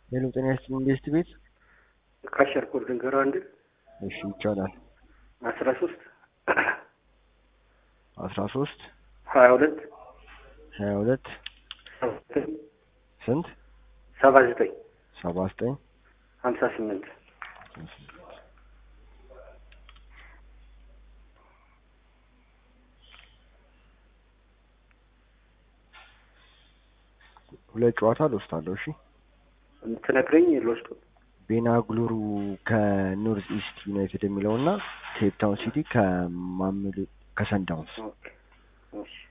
ሄሎ ጤና ይስጥልኝ ኢንቨስት ቤት ካሸር ኮድ ልንገረው አንድ እሺ ይቻላል አስራ ሶስት አስራ ሶስት ሀያ ሁለት ሀያ ሁለት ስንት ሰባ ዘጠኝ ሰባ ዘጠኝ ሀምሳ ስምንት ሁለት ጨዋታ ልወስዳለሁ እሺ ትነግረኝ ልወስዱ ቤና ግሉሩ ከኖርዝ ኢስት ዩናይትድ የሚለው እና ኬፕ ታውን ሲቲ ከማምል ከሰንዳውንስ ኦኬ እሺ